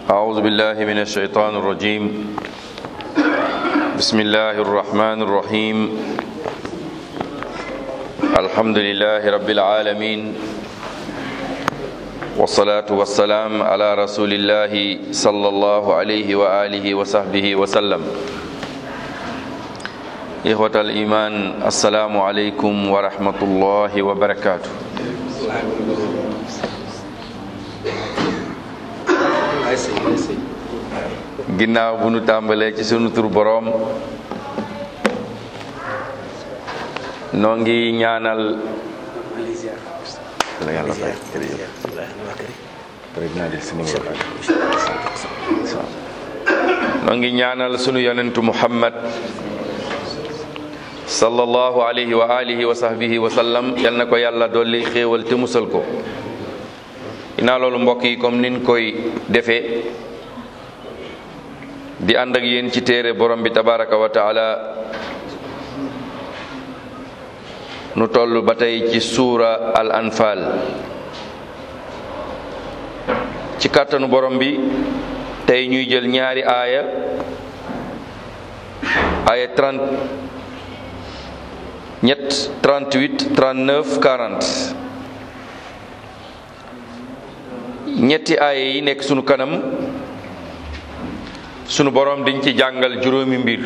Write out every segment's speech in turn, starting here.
أعوذ بالله من الشيطان الرجيم بسم الله الرحمن الرحيم الحمد لله رب العالمين والصلاة والسلام على رسول الله صلى الله عليه وآله وصحبه وسلم إخوة الإيمان السلام عليكم ورحمة الله وبركاته ginnaaw bu nu tàmbalee ci sunu tur boroom noo ngi ñaanal la yàlla fay noo ngi ñaanal sunu yonentu muhammad sallallahu alayhi wa alihi wa sahbihi wa sallam yal na ko yàlla dolli xéewal te musal ko ginnaaw loolu mbokk yi comme nin koy defee di ànd ak yéen ci téere borom bi tabaraka wa taala nu toll ba tey ci suura al anfal ci kàttanu borom bi tey ñuy jël ñaari aaya aaya 30 ñett 38 39 40 ñetti aaya yi nekk sunu kanam sunu borom dañ ci jàngal juróomi mbir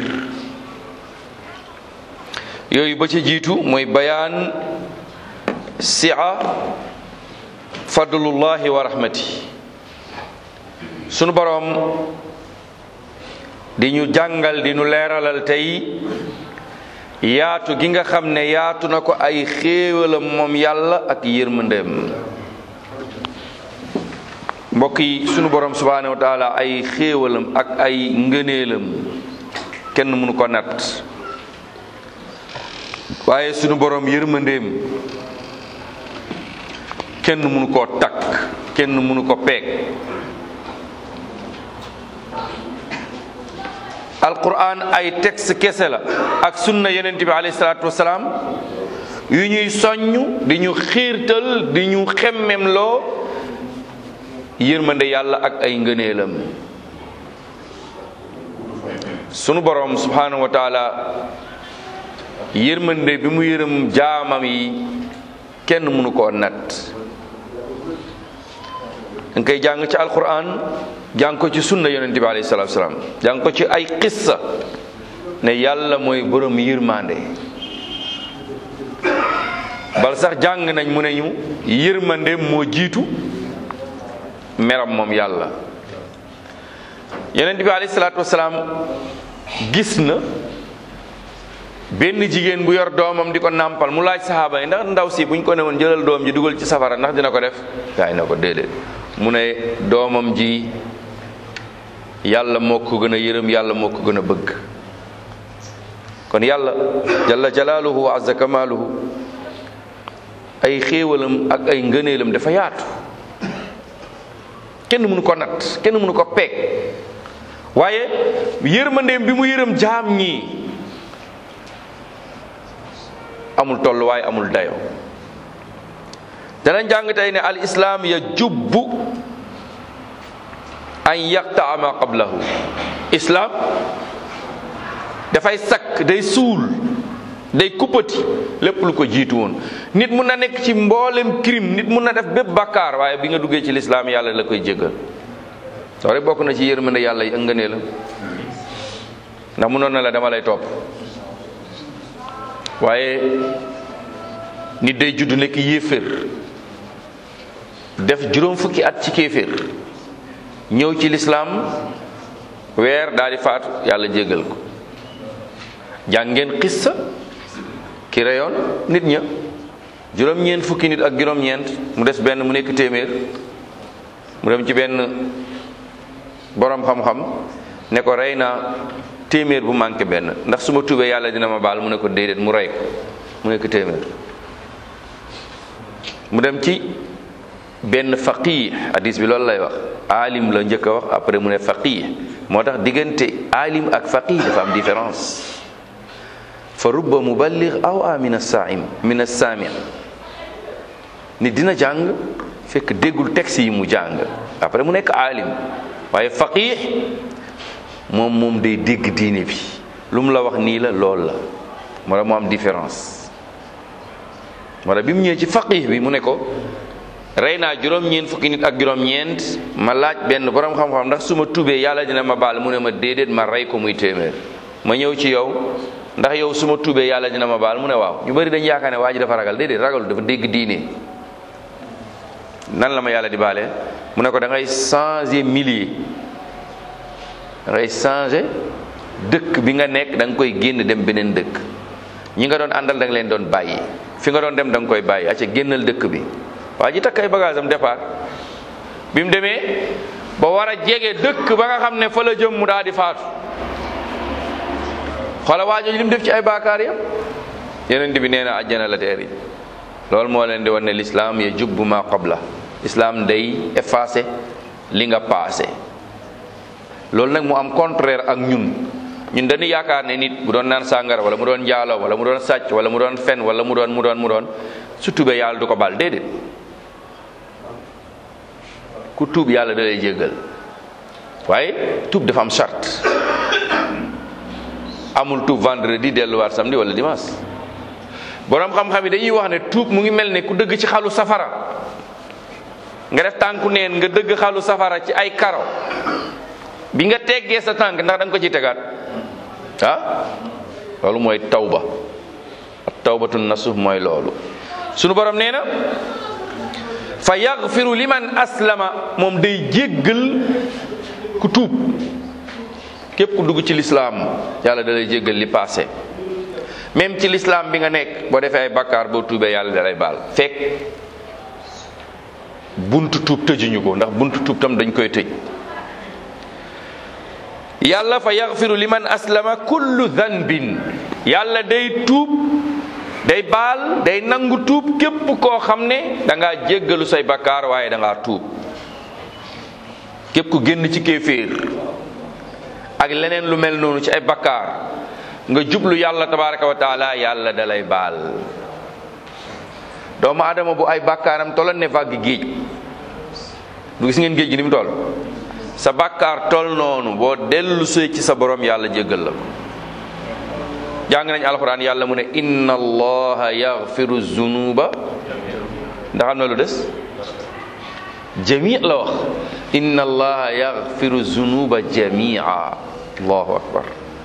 yooyu ba ci jiitu mooy bayaan sia fadlullahi wa rahmati sunu borom di ñu jàngal di ñu leeralal tey yaatu gi nga xam ne yaatu na ko ay xéewalam moom yàlla ak yërmandeem mbokk yi sunu borom subhaanahu wa taala ay xéewalam ak ay ngëneelam kenn mënu ko nat waaye sunu borom yërmandeem kenn mënu koo takk kenn mënu ko peeg alquran ay texte kese la ak sunna yonent bi alayhi salaatu wasalaam yu ñuy soññ di ñu xiirtal di ñu xemmem loo yërmande yàlla ak ay ngëneelam sunu borom subhanahu wa taala yërmande bi mu yërëm jaamam yi kenn mënu koo nat danga koy jàng ci alquran jàng ko ci sunna yonent bi alayhi salatu salaam jàng ko ci ay qissa ne yàlla mooy borom yërmande bal sax jàng nañ mu ne ñu yërmande moo jiitu meram moom yàlla yonent bi alayhi salaatu wasalaam gis na benn jigéen bu yor doomam di ko nàmpal mu laaj saxaaba yi ndax ndaw si buñ ko ne woon jëlal doom ji dugal ci safara ndax dina ko def gaay na ko déedéet mu ne doomam ji yàlla moo ko gën a yërëm yàlla moo ko gën a bëgg kon yàlla jalla jalaaluhu wa azza kamaaluhu ay xéewalam ak ay ngëneelam dafa yaatu kenn mënu ko nat kenn mënu ko peeg waaye yërmandeem bi mu yërëm jaam ñii amul tolluwaay amul dayo danañ jàng tey ne al islaam ya jubbu an yaqtaa ma qablahu islaam dafay sakk day suul day kuppati lépp lu ko jiitu woon nit mun na nekk ci mboolem crime nit mun na def bépp bakkaar waaye bi nga duggee ci lislaam yàlla la koy jéggal soo rek bokk na ci yërmande yàlla yi ëngënee la ndax munoon na la dama lay topp waaye nit day judd nekk yéeféer def juróom fukki at ci kéeféer ñëw ci lislaam weer daal di faatu yàlla jéggal ko jàngeen xissa ki reyoon nit ña juróom-ñeent fukki nit ak juróom-ñeent mu des benn mu nekk téeméer mu dem ci benn boroom xam-xam ne ko rey naa téeméer bu manqué benn ndax su ma tuubee yàlla dina ma baal mu ne ko déedéet mu rey ko mu nekk téeméer mu dem ci benn faqih hadis bi loolu lay wax alim la njëkk a wax après mu ne faqih moo tax diggante alim ak faqih dafa am différence fa rubba muballigh aw a min as-sa'im min as-sami' nit dina jàng fekk déggul texte yi mu jàng après mu nekk aalim waaye faqih moom moom day dégg diine bi lu mu la wax nii la lool la moo tax mu am différence moo tax bi mu ñëwee ci faqih bi mu ne ko rey naa juróom-ñeent fukki nit ak juróom-ñeent ma laaj benn borom xam-xam ndax su ma tuubee yàlla dina ma baal mu ne ma déedéet ma rey ko muy téeméer ma ñëw ci yow ndax yow su ma tuubee yàlla dina ma baal mu ne waaw ñu bëri dañu yaakaar ne waa ji dafa ragal déedéet ragalu dafa dégg diine nan la ma yàlla di baale mu ne ko da ngay changer millier da ngay changer dëkk bi nga nekk da nga koy génn dem beneen dëkk ñi nga doon àndal da nga leen doon bàyyi fi nga doon dem da nga koy bàyyi acca génnal dëkk bi waa ji takk ay bagage am départ bi mu demee ba war a jege dëkk ba nga xam ne fa la jëm mu daal di faatu xoola waa jooju li mu def ci ay baakaar yam yeneen bi nee na àjjana la teer yi loolu moo leen di wan ne l'islam ya jubbu ma qabla islam day effacé li nga passé loolu nag mu am contraire ak ñun ñun dañu yaakaar ne nit bu doon naan sàngara wala mu doon njaaloo wala mu doon sàcc wala mu doon fen wala mu doon mu doon mu doon su tubee yàlla du ko baal déedéet ku tuub yàlla da lay jéggal waaye tuub dafa am charte amul tuub vendredi delluwaat samedi wala dimanche borom xam-xam yi dañuy wax ne tuub mu ngi mel ne ku dëgg ci xalu safara nga def tànku neen nga dëgg xalu safara ci ay karo bi nga teggee sa tànk ndax da nga ko ci tegaat ah loolu mooy tawba ak tawbatu nasuh mooy loolu sunu borom nee na fa yaghfiru liman aslama moom day jéggal ku tuub képp ku dugg ci lislaam yàlla da lay jéggal li passé même ci lislaam bi nga nekk boo defee ay bakkaar boo tuubee yàlla da lay baal fekk buntu tuub tëjuñu ko ndax buntu tuub tam dañ koy tëj yàlla fa yaghfiru liman aslama kullu dhanbin yàlla day tuub day baal day nangu tuub képp koo xam ne da ngaa jéggalu say bakkaar waaye da ngaa tuub képp ku génn ci kéeféer ak leneen lu mel noonu ci ay bakkaar nga jublu yàlla tabaraka wa taala yàlla da lay baal doomu adama bu ay bakkaaram tolloon ne vague géej du gis ngeen géej gi ni mu toll sa bakkaar tol noonu boo dellu see ci sa borom yàlla jéggal la ko jàng nañ alxuraan yàlla mu ne inna allaha yaghfiru zunuba ndax am na lu des jami la wax inna allaha yaghfiru zunuba jamia allahu akbar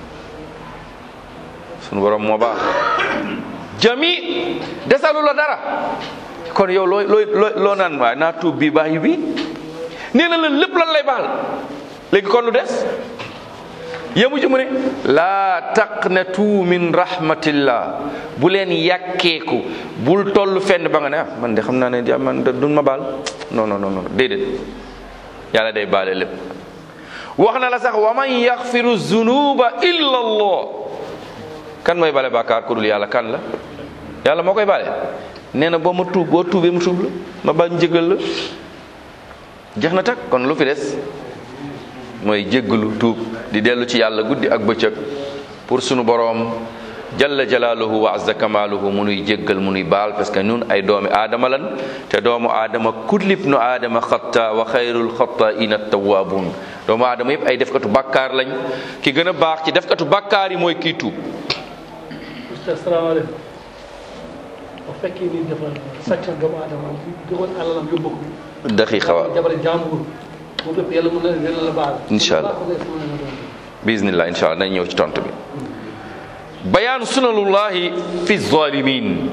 sunu borom moo baax jami desalu la dara kon yow looy looy loo naan waay naa tuub bi bàyyi bi nee na la lépp lan lay baal léegi kon lu des yemu ci mu ne laa taqnatu min rahmatillah bu leen yàkkeeku bul toll fenn ba nga ne ah man de xam naa ne man duñ ma baal non non non déedéet yàlla day baale lépp wax na la sax wa man yaxfiru zunuba illa allah kan mooy bale bàkkaar ku dul yàlla kan la yàlla moo koy bale nee na boo ma tuub boo tuubee mu tuub la ma baal njëgal la jeex na tak kon lu fi des mooy jéggalu tuub di dellu ci yàlla guddi ak bëccëg pour sunu boroom jalla jalaaluhu wa azza kamaaluhu mu nuy jéggal mu nuy baal parce que ñun ay doomi aadama lan te doomu aadama kullib nu aadama xatta wa xayrul xattaina tawaabuun doomu aadama yëpp ay defkatu bàkkaar lañ ki gën a baax ci defkatu bàkkaar yi mooy kii tuub asalaamaaleykum bu fekkee ni dafa sàcc doomu aadama joxoon alalam yóbbu ko daxi xawa jabari jàmbur moom lépp yàlla mën na yàlla la baal incha allah bismillah incha allah dañ ñëw ci tontu bi bayaan sunanullahi fi zalimin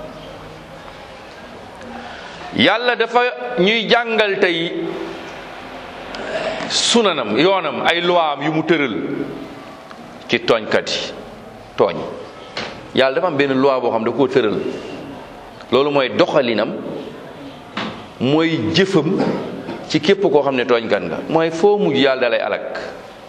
yàlla dafa ñuy jàngal tey sunanam yoonam ay luwaam yu mu tëral ci tooñkat yi tooñ yàlla dafa am benn loi boo xam da koo tëral loolu mooy doxalinam mooy jëfam ci képp koo xam ne tooñkat nga mooy foo mujj yàlla dalay alak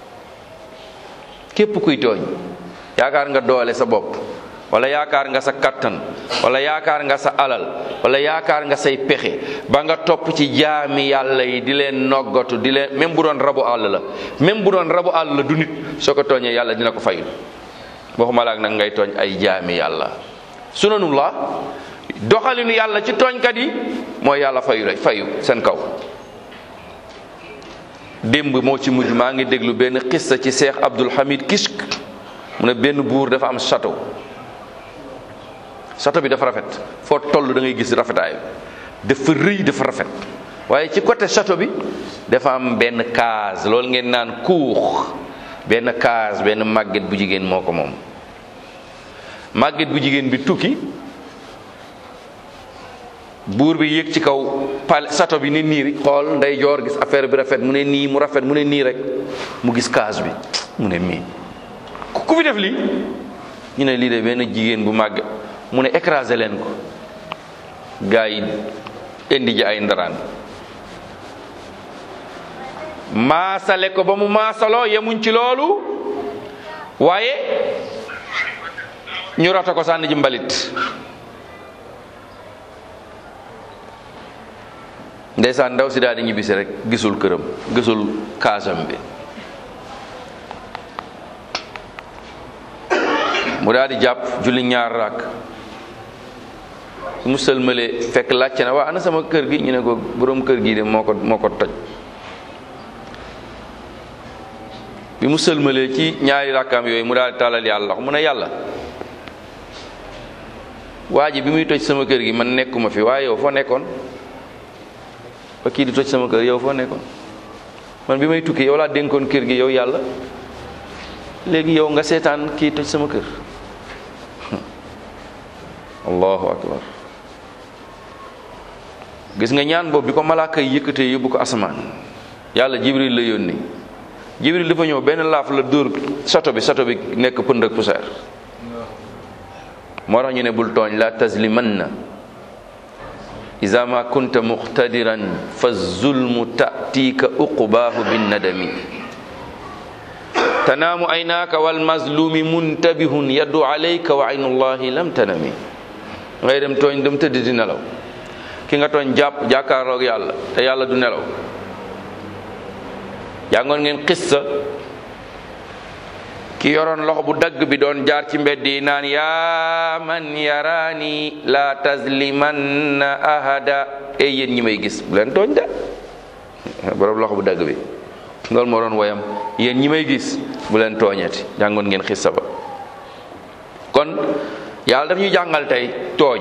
képp kuy tooñ yaakaar nga doole sa bopp wala yaakaar nga sa kattan wala yaakaar nga sa alal wala yaakaar nga say pexe ba nga topp ci jaami yàlla yi di leen noggatu di leen même bu doon rabu àll la même bu doon rabu àll la du nit soo ko tooñee yàlla dina ko fayul waxuma laak nag ngay tooñ ay jaami yàlla sunanullah doxalinu yàlla ci tooñkat yi mooy yàlla fayu la fayu seen kaw démb moo ci mujj maa ngi déglu benn xista ci Cheikh Abdul Hamid Kishk mu ne benn buur dafa am château château bi dafa rafet foo toll da ngay gis rafetaay dafa rëy dafa rafet waaye ci côté château bi dafa am benn case loolu ngeen naan cour benn case benn màgget bu jigéen moo ko moom màgget bu jigéen bi tukki buur bi yéeg ci kaw pal château bi ne nii xool nday joor gis affaire bi rafet mu ne nii mu rafet mu ne nii rek mu gis case bi mu ne mii ku fi def lii ñu ne lii de benn jigéen bu màgg mu ne écrasé leen ko gaa yi indi ji ay ndaraan maasale ko ba mu maasaloo yemuñ ci loolu waaye ñu rata ko sànni ji mbalit ndeysaan ndaw si daal di ñibbisi rek gisul këram gisul kaasam bi mu daal di jàpp julli ñaar raak mu sëlmale fekk laajte na waa ana sama kër gi ñu ne ko boroom kër gi de moo ko moo ko toj bi mu sëlmalee ci ñaari rakkaam yooyu mu daal di tàllal yàlla mu ne yàlla waa ji bi muy toj sama kër gi man nekkuma fi waaye yow foo nekkoon ba kii di toj sama kër yow foo nekkoon man bi may tukki yow laa dénkoon kër gi yow yàlla léegi yow nga seetaan kii toj sama kër allahu akbar gis nga ñaan boobu bi ko malaaka yi yëkkatee yóbbu ko asamaan yàlla jibril la yónni jibril dafa ñëw benn laaf la dóor sato bi sato bi nekk pënd ak poussière moo tax ñu ne bul tooñ la tazlimanna iza ma kunta muqtadiran fa zulmu ta'tika uqbaahu bin nadami tanaamu aynaaka wal mazlumi muntabihun yaddu alayka wa aynullahi lam tanami ngay dem tooñ dem tëdd di nelaw ki nga tooñ jàpp jàkkaarloog yàlla te yàlla du nelaw jàngoon ngeen xissa ki yoroon loxo bu dagg bi doon jaar ci mbedd yi naan yaa man yaraani la tazlimanna ahada ey yéen ñi may gis bu leen tooñ de borom loxo bu dagg bi loolu moo doon woyam yéen ñi may gis bu leen tooñeeti jàngoon ngeen xissa ba kon yàlla daf ñuy jàngal tey tooñ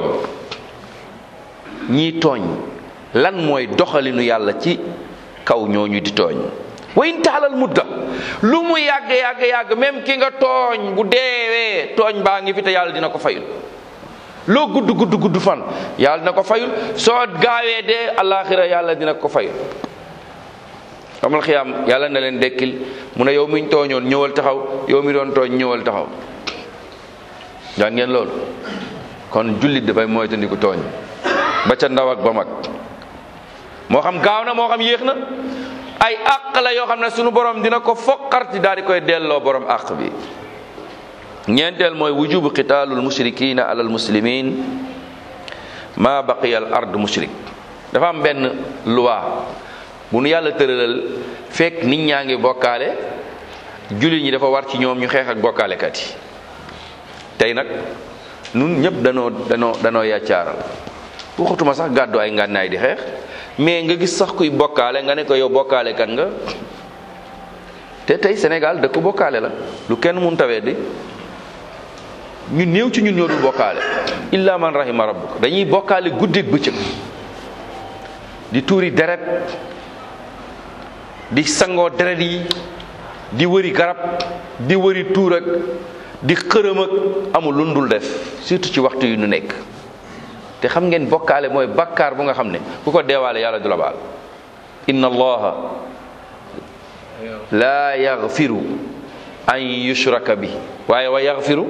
ñii tooñ lan mooy doxalinu yàlla ci kaw ñooñu di tooñ wayin taalal mudda lu mu yàgg yàgg yàgg même ki nga tooñ bu deewee tooñ baa ngi fi te yàlla dina ko fayul loo gudd gudd gudd fan yàlla dina ko fayul soo gaawee dee alaxira yàlla dina ko fayul amal xiyaam yàlla na leen dekkil mu ne yow miñ tooñoon ñëwal taxaw yow mi doon tooñ ñëwal taxaw yaa ngeen loolu kon jullit dafay moytandiku tooñ ba ca ndaw ak ba mag moo xam gaaw na moo xam yéex na ay àq la yoo xam ne sunu borom dina ko foqarti daal di koy delloo borom àq bi ñeenteel mooy wujubu qitaalul mushrikina alal muslimin ma baqiya al ard mushrik dafa am benn loi bu nu yàlla tëralal fekk nit ñaa ngi bokkaale jullit ñi dafa war ci ñoom ñu xeex ak bokkaalekat yi tey nag nun ñëpp danoo danoo danoo yàccaaral waxatuma sax gàddu ay ngànnaay di xeex mais nga gis sax kuy bokkaale nga ne ko yow bokkaale kan nga te tey Sénégal dëkk bokkaale la lu kenn mun tawee di ñu néew ci ñun ñoo dul bokkaale illa man rahima rabbuk dañuy bokkaale guddeeg bëccëg di tuuri deret di sangoo deret yi di wëri garab di wëri tuur ak di xërëm ak amul lu dul def surtout ci waxtu yu nu nekk te xam ngeen bokkaale mooy bakkaar bu nga xam ne ku ko deewaale yàlla du la baal inna allaha laa yaghfiru an yushraka bi waaye wa yaghfiru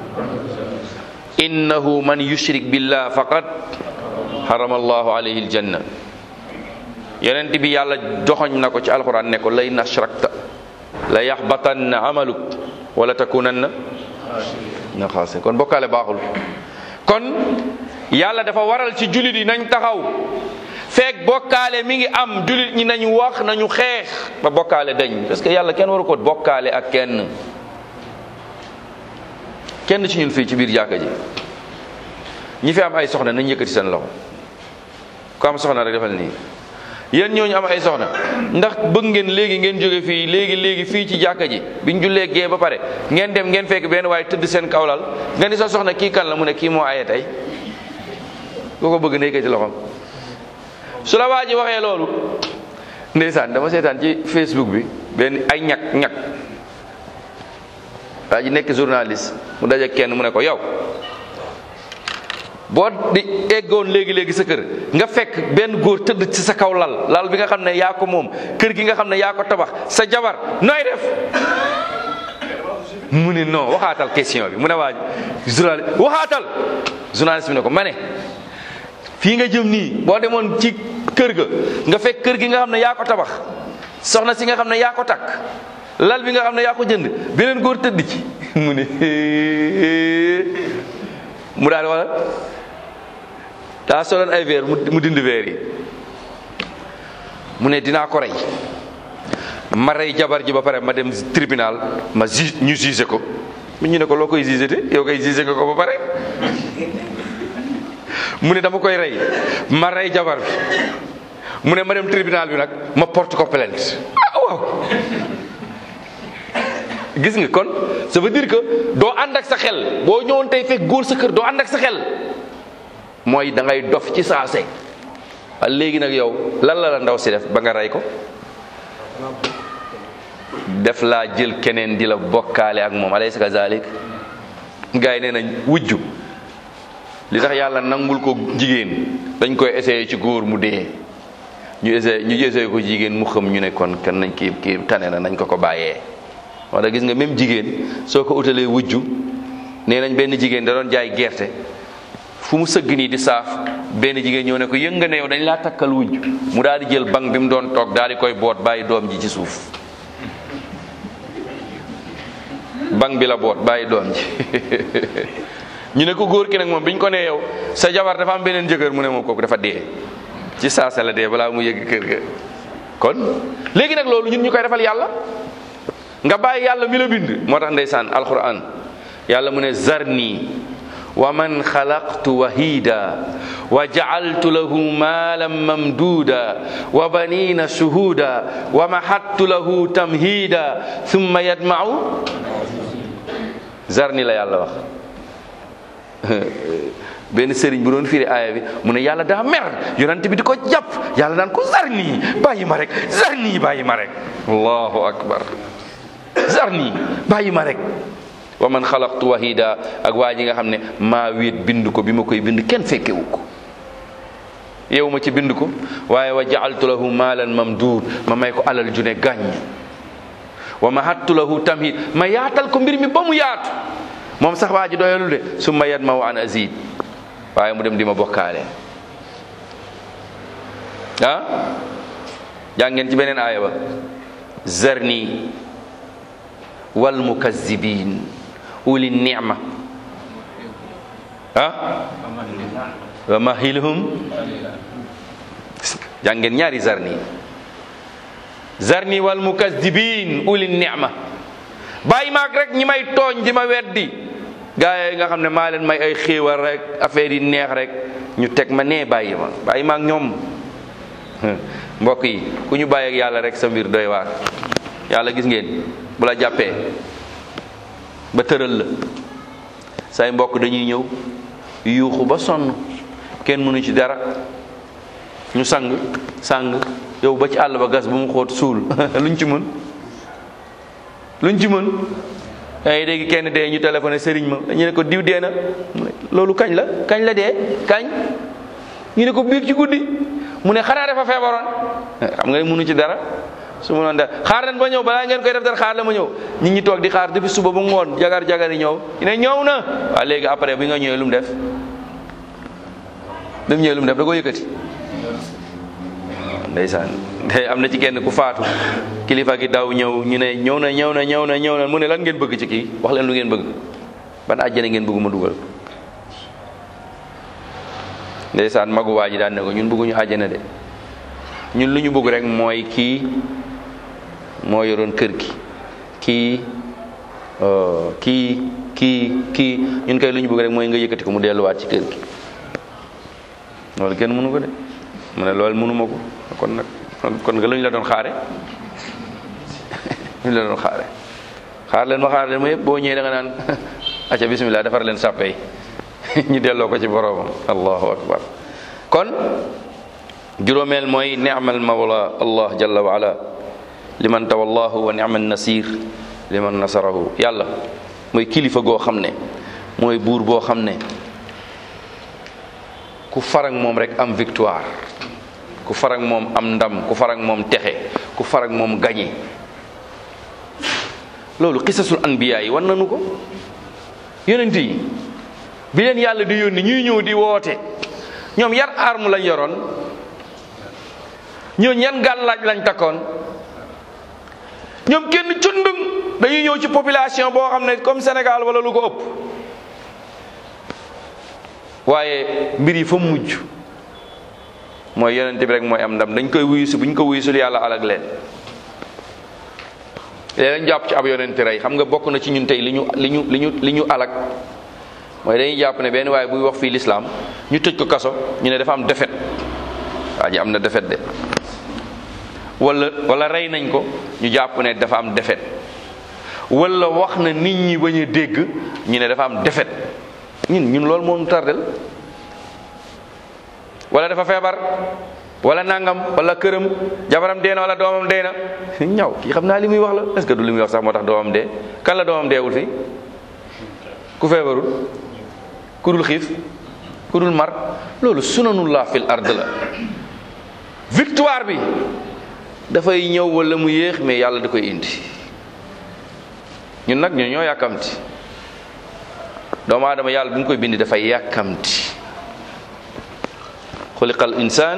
innahu man yushrik billah faqad harama allahu alayhi aljanna yonent bi yàlla joxoñ na ko ci alquran ne ko lay nashrakta la yaxbatanna amaluk wala takunanna na xaase kon bokkaale baaxul kon yàlla dafa waral ci jullit yi nañ taxaw feek bokkaale mi ngi am jullit ñi nañ wax nañu xeex ba bokkaale dañ parce que yàlla kenn waru ko bokkaale ak kenn kenn ci ñun fii ci biir jàkka ji ñi fi am ay soxna nañ yëkkati seen loxo ku am soxna rek defal nii yéen ñooñu am ay soxna ndax bëgg ngeen léegi ngeen jóge fii léegi léegi fii ci jàkka ji biñ jullee gee ba pare ngeen dem ngeen fekk benn waaye tëdd seen kawlal nga ni sa soxna kii kan la mu ne kii moo aye tey ku ko bëgg nekkee ci loxoom su la waa ji waxee loolu ndeysaan dama seetaan ci Facebook bi benn ay ñag ñag waa ji nekk journaliste mu daje kenn mu ne ko yow boo di eggoon léegi léegi sa kër nga fekk benn góor tëdd ci sa kaw lal lal bi nga xam ne yaa ko moom kër gi nga xam ne yaa ko tabax sa jabar nooy def mu ne non waxaatal question bi mu ne waa journaliste waxaatal journaliste bi ne ko ma ne fii nga jëm nii boo demoon ci kër ga nga fekk kër gi nga xam ne yaa ko tabax soxna si nga xam ne yaa ko takk lal bi nga xam ne yaa ko jënd beneen góor tëdd ci mu ne mu daal wala daa soloon ay verre mu dindi verre yi mu ne dinaa ko rey ma rey jabar ji ba pare ma dem tribunal ma ju ñu jugé ko mu ñu ne ko loo koy jugé te yow koy jugé ko ko ba pare mu ne dama koy rey ma rey jabar bi mu ne ma dem tribunal bi nag ma porte ko plainte ah waaw gis nga kon ça veut dire que doo ànd ak sa xel boo ñëwoon tey fekk góor sa kër doo ànd ak sa xel mooy da ngay dof ci saase léegi nag yow lan la la ndaw si def ba nga rey ko def laa jël keneen di la bokkaale ak moom alaysa kazalik gars yi nee nañ wujju li tax yàlla nangul ko jigéen dañ koy essayé ci góor mu dee ñu essayé ñu essayé ko jigéen mu xam ñu ne kon kan nañ kii kii tane na nañ ko ko bàyyee wax da gis nga même jigéen soo ko utalee wujju nee nañ benn jigéen da doon jaay gerte fu mu sëgg nii di saaf benn jigéen ñëw ne ko yëng nga ne yow dañ laa takkal wujj mu daal di jël bank bi mu doon toog daal di koy boot bàyyi doom ji ci suuf bank bi la boot bàyyi doom ji ñu ne ko góor ki nag moom biñ ko nee yow sa jabar dafa am beneen jëkkër mu ne moom kooku dafa dee ci saasa la dee balaa mu yëgg kër ga kon léegi nag loolu ñun ñu koy defal yàlla nga bàyyi yàlla mi la bind moo tax ndeysaan alquran yàlla mu ne zarni wa man xalaqtu wahida wa jacaltu lahu maalan mamduuda wa banina shuhuuda wa mahattu lahu tamhiida thumma yadmau zarni la yàlla wax benn sëriñ bu doon firi aaya bi mu ne yàlla daa mer yonent bi di ko jàpp yàlla naan ko zarni bàyyi ma rek zarni bàyyi ma rek allahu akbar zarni bàyyi ma rek wa man xalaqtu wahida ak waa ji nga xam ne maa wéet bind ko bi ma koy bind kenn fekkewu ko yow ma ci bind ko waaye wa jaaltu lahu maalan mamduud ma may ko alal ju ne gàññ wa mahattu lahu tamhid ma yaatal ko mbir mi ba mu yaatu moom sax waa ji doyalu de summa yadmahu an azid waaye mu dem di ma bokkaale ah jàngeen ci beneen aaya ba zarni wal mukazzibin uli nicma ah wa mahilhum jàngeen ñaari zarni zarni wal mukazzibin uli nicma bàyyi maag rek ñi may tooñ di ma weddi gaa yi nga xam ne maa leen may ay xéewal rek affaire yi neex rek ñu teg ma nee bàyyi ma bàyyi maag ñoom mbokk yi ku ñu bàyyi ak yàlla rek sa mbir doy waar yàlla gis ngeen bu la jàppee ba tëral la say mbokk dañuy ñëw yuuxu ba sonn kenn mënu ci dara ñu sang sang yow ba ci àll ba gas bu mu xóot suul luñ ci mën luñ ci mën ay dégg kenn dee ñu téléphoné sëriñ ma ñu ne ko diw dee na loolu kañ la kañ la dee kañ ñu ne ko biig ci guddi mu ne xanaa dafa feebaroon xam nga mënu ci dara su ma doon def xaar leen ba ñëw balaa ngeen koy def dara xaar la ma ñëw nit ñi toog di xaar depuis suba ba ngoon jagar jagar yi ñëw ñu ne ñëw na waaw léegi après bi nga ñëwee lu mu def bi mu ñëwee lu mu def da ko yëkkati ndeysaan day am na ci kenn ku faatu kilifa gi daw ñëw ñu ne ñëw na ñëw na ñëw na ñëw na mu ne lan ngeen bëgg ci kii wax leen lu ngeen bëgg ban àjjana ngeen bëgg ma dugal ndeysaan magu waa ji daan ne ko ñun bëgguñu àjjana de ñun lu ñu bëgg rek mooy kii moo yoroon kër gi kii kii kii kii ñun kay lu ñu bëgg rek mooy nga yëkkati ko mu delluwaat ci kër gi loolu kenn mënu ko de mu ne loolu mënuma ko kon nag kon nga lu ñu la doon xaare lu ñu la doon xaare xaar leen ma xaar leen ma yëpp boo ñëwee da nga naan acca bismillah defar leen sàppe yi ñu delloo ko ci boroomam allahu akbar kon juróomeel mooy ni'mal mawla allah jalla wa ala liman tawallahu wa ni'mal nasir liman nasarahu yàlla mooy kilifa goo xam ne mooy buur boo xam ne ku farag moom rek am victoire ku farag moom am ndam ku farag moom texe ku farag moom gañe loolu xisasul anbiya yi wan nañu ko yonent yi bi leen yàlla di yónni ñuy ñëw di woote ñoom yan arme lañ yoroon ñooñu yan gàllaaj lañ takkoon ñoom kenn cundung dañuy ñëw ci population boo xam ne comme Sénégal wala lu ko ëpp waaye mbir yi fa mujj mooy yonent bi rek mooy am ndam dañ koy wuyusi bu ñu ko wuyusul yàlla alag leen léeg lañ jàpp ci ab yonent rey xam nga bokk na ci ñun tey li ñu li ñu li ñu li ñu alag mooy dañuy jàpp ne benn waaye buy wax fii lislaam ñu tëj ko kaso ñu ne dafa am defet waa ji am na defet de wala wala rey nañ ko ñu jàpp ne dafa am defet wala wax na nit ñi bañ a dégg ñu ne dafa am defet ñun ñun loolu moo ñu tardel wala dafa feebar wala nangam wala këram jabaram dee na wala doomam dee na ñaw kii xam naa li muy wax la est-ce que du li muy wax sax moo tax doomam dee kan la doomam deewul fii ku feebarul ku dul xiif ku dul mar loolu sunanullah fil ard la victoire bi dafay ñëw wala mu yéex mais yàlla da koy indi ñun nag ñun ñoo yàkkamti doomu aadama yàlla bi mu koy bindi dafay yàkkamti xuliqal insaan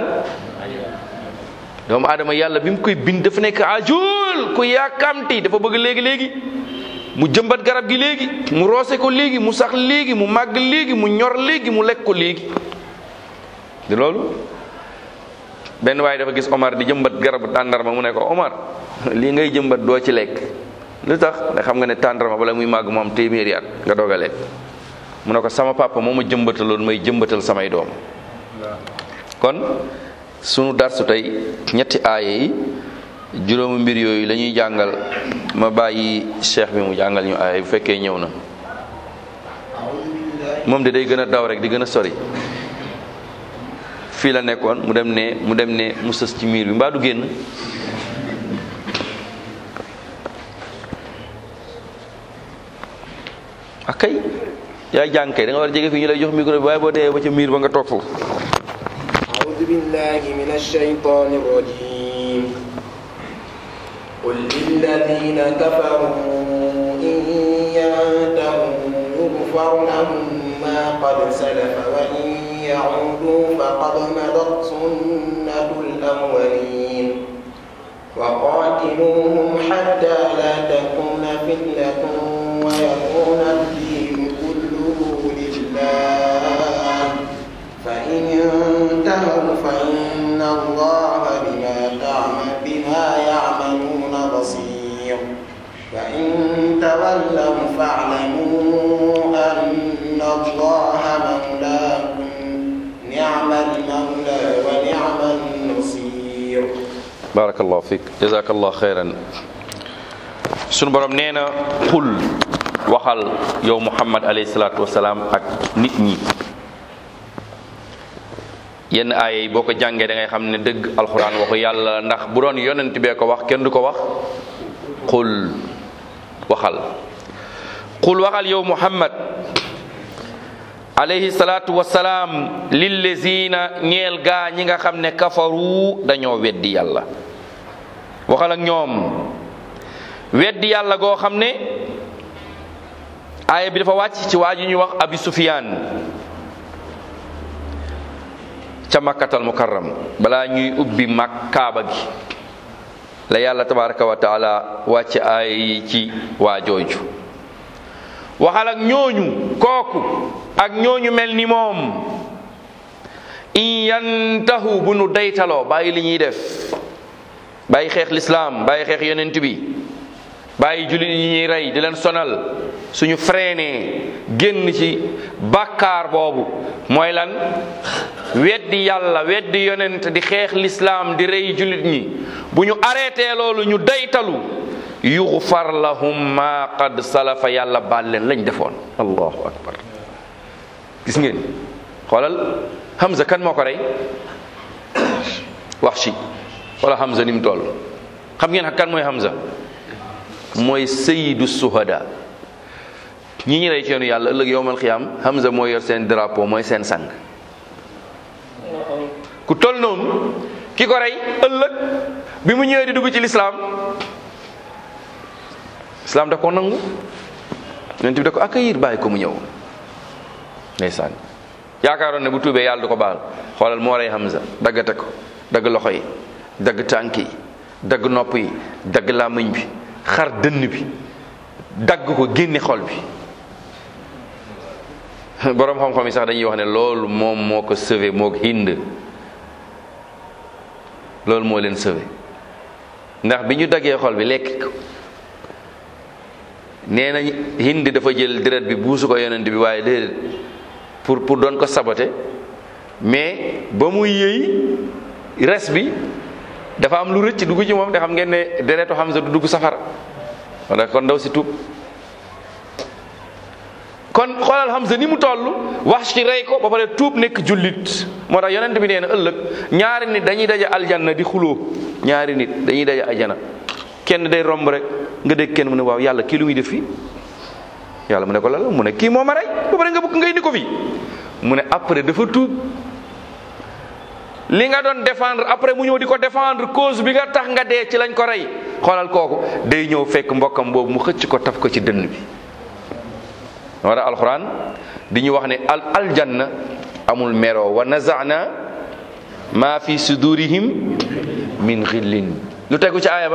doomu aadama yàlla bi mu koy bind dafa nekk ajul ku yàkkamti dafa bëgg léegi-léegi mu jëmbat garab gi léegi mu roose ko léegi mu sax léegi mu màgg léegi mu ñor léegi mu lekk ko léegi di loolu benn waaye dafa gis Omar di jëmbat garabu tàndarma mu ne ko Omar lii ngay jëmbat doo ci lekk lu tax nga xam nga ne tàndarma bala muy màgg moom téeméeri at nga doog a lekk mu ne ko sama papa moo ma jëmbataloon may jëmbatal samay doom kon sunu darsu tey ñetti aaya yi juróomi mbir yooyu la ñuy jàngal ma bàyyi cheikh bi mu jàngal ñu aaya bu fekkee ñëw na moom de day gën a daw rek di gën a sori fii la nekkoon mu dem ne mu dem ne mu sës ci miir bi mbaa du génn ak kay yaay jàng kay da nga war a jege fii ñu lay jox micro bi waaye boo dee ba ca miir ba nga toog foofu أعوذ بالله من الشيطان الرجيم قل للذين كفروا إن ينتهوا يغفر لهم ما قد سلف وإن يعودوا فقد مضت سنة الأولين وقاتلوهم حتى لا تكون فتنة ويكون الدين كله لله فإن انتهوا فإن الله بما تعمل بما يعملون بصير فإن تولوا فاعلموا أن الله مولاكم نعم المولى ونعم النصير barakallahu fiik jazakallahu xeyran sunu borom nee na xul waxal yow muhammad alayhi salaatu wasalaam ak nit ñi yenn aaya yi boo ko jàngee da ngay xam ne dëgg alxuraan waxu yàlla ndax bu doon yonent bee ko wax kenn du ko wax xul waxal xul waxal yow muhammad alayhi salaatu wasalaam lillezina ñeel gaa ñi nga xam ne kafaru dañoo weddi yàlla waxal ak ñoom weddi yàlla goo xam ne aaya bi dafa wàcc ci waa ji ñuy wax abi sufiyaan ca makkatal mukarram balaa ñuy ubbi mag kaaba gi la yàlla tabaraka wa taala wàcc aaya yi ci waa jooju waxal ak ñooñu kooku ak ñooñu mel ni moom in yantahu bu nu daytaloo bàyyi li ñuy def bàyyi xeex lislaam bàyyi xeex yonent bi bàyyi jullit yi ñuy rey di leen sonal suñu freiné génn ci bàkkaar boobu mooy lan weddi yàlla weddi yonent di xeex lislaam di rey jullit ñi bu ñu arrêté loolu ñu daytalu yuxfar lahum ma qad salafa yàlla baal leen lañ defoon allahu akbar gis ngeen xoolal Hamza kan moo ko rey wax ci wala Hamza ni mu toll xam ngeen kan mooy Hamza mooy sayyidu suhada ñi ñi rey ci yoonu yàlla ëllëg yowmal xiyaam Hamza mooy yor seen drapeau mooy seen sang ku toll noonu ki ko rey ëllëg bi mu ñëwee di dugg ci lislaam lislaam da ko nangu yonent bi da ko accueillir bàyyi ko mu ñëw ndeysaan yaakaaroon ne bu tuubee yàlla du ko baal xoolal moo rey Hamza daggate ko dagg loxo yi dagg tànk yi dagg nopp yi dagg làmmiñ bi xar dënn bi dagg ko génne xol bi boroom xam-xam yi sax dañuy wax ne loolu moom moo ko sauvé moo ko hind loolu moo leen sauvé ndax bi ñu daggee xol bi lekk ko nee nañ hind dafa jël deret bi buusu ko yonent bi waaye déedéet pour pour doon ko sabote mais ba muy yëy res bi dafa am lu rëcc dugg ci moom te xam ngeen ne deretu Hamza du dugg safara wala kon ndaw si tuub kon xoolal Hamza ni mu toll wax ci rey ko ba pare tuub nekk jullit moo tax yonent bi nee na ëllëg ñaari nit dañuy daje aljanna di xuloo ñaari nit dañuy daje aljana kenn day romb rek nga dégg kenn mu ne waaw yàlla kii lu muy def fii yàlla mu ne ko la mu ne kii moo ma rey ba pare nga bëgg nga indi ko fii mu ne après dafa tuub li nga doon défendre après mu ñëw di ko défendre cause bi nga tax nga dee ci lañ ko rey xoolal kooku day ñëw fekk mbokkam boobu mu xëcc ko taf ko ci dënn bi moo tax alxuraan di ñu wax ne al aljanna amul mero wa nazana ma fi sudurihim min xillin lu tegu ci aaya ba